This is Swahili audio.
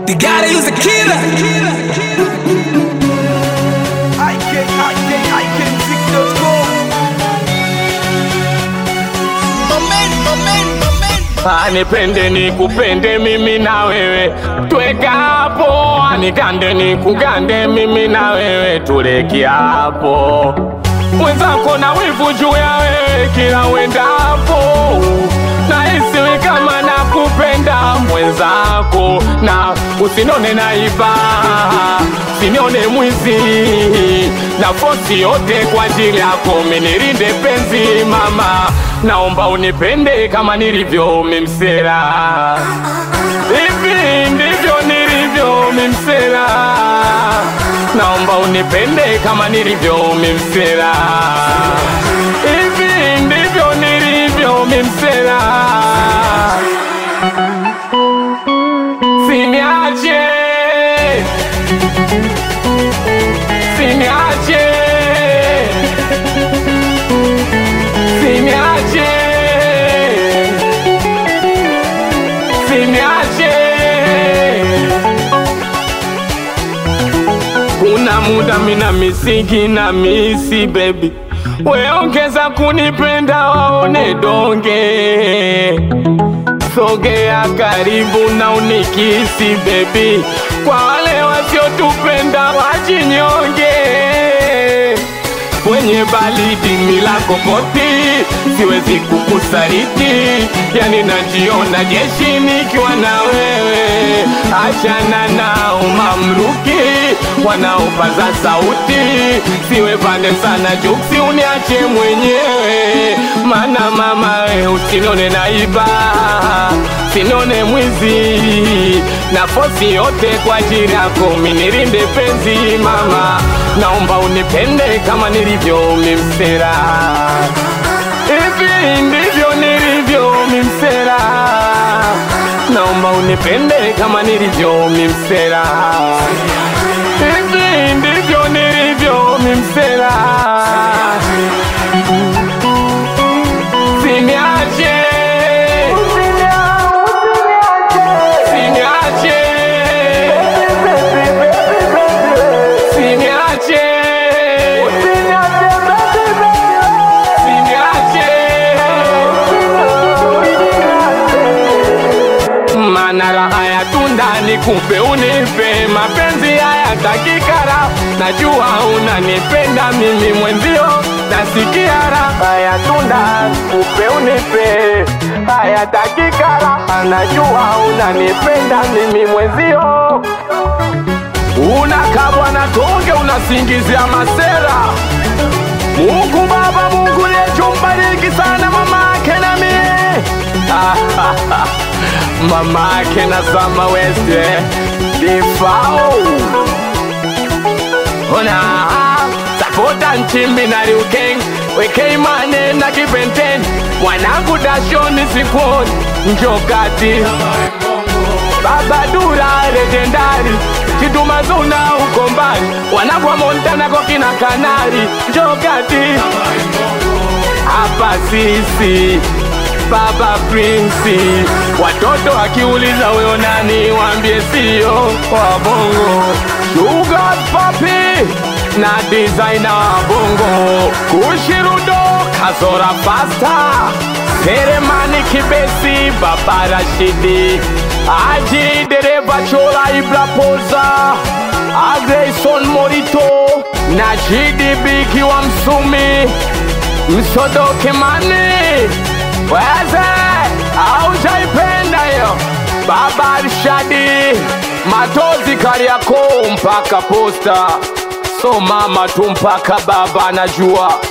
You gotta use a killer. I can, I can, I can fix those Anipende nikupende mimi na wewe tweka hapo, anikande nikugande mimi na wewe tuleki hapo. Mwenzako na wivu juu ya wewe kila wendapo, na isiwe kama nakupenda mwenzako, na usinone naiba, usinione mwizi, na fosi yote kwa ajili yako, minirinde penzi mama, naomba unipende kama nilivyo mimsela, hivi ndivyo nilivyo mimsela, naomba unipende kama nilivyo mimsela, hivi ndivyo nilivyo mimsela, siniache siniache siniache siniache kuna muda mina misiki na misi baby weongeza kunipenda waone donge sogea karibu na unikisi bebi, kwa wale wasiotupenda wajinyonge kwenye baridi milako poti, siwezi kukusaliti, yani najiona jeshi nikiwa na wewe. Achana nao mamluki wanaopaza sauti, siwe pande sana juksi, uniache mwenyewe, mana mama we usinone naiba, sinone mwizi na fosi yote kwa ajili yako, minirinde penzi mama, naomba unipende kama nilivyo mimsera, hivi ndivyo nilivyo mimsera, naomba unipende kama nilivyo mimsera, hivi ndivyo nilivyo mimsera, siniache siniache siniache mana raha ya tunda nikupe unipe mapenzi haya takikara najua unanipenda mimi mwenzio nasikia raha ya tunda nikupe unipe haya takikara najua unanipenda mimi mwenzio unakabwa na tonge unasingizia masera Mungu Baba, Mungu liyechumbariki sana mama ake na mie mama ake na Sama West eh, Difao ona sapota nchimbi na Liukeng wekei mane na Kibenten mwanangu dashoni sikuoni njokati Baba Dura legendari Chituma Zuna uko mbali wanagwa Montana kwa kina Kanari njokati hapa sisi Baba Prince, watoto wakiuliza wewe nani, waambie sio wa bongo. Sugar Papi na designer wa bongo, Kushirudo Kazora Pasta, Seremani Kibesi, Baba Rashidi, Aji dereva Chola Ibra Poza, Agrayson Morito na GDB kiwa Msumi, Msodoke Mani weze aujaipenda hiyo baba Arshadi matozi Kariakoo mpaka posta so mama tu mpaka baba anajua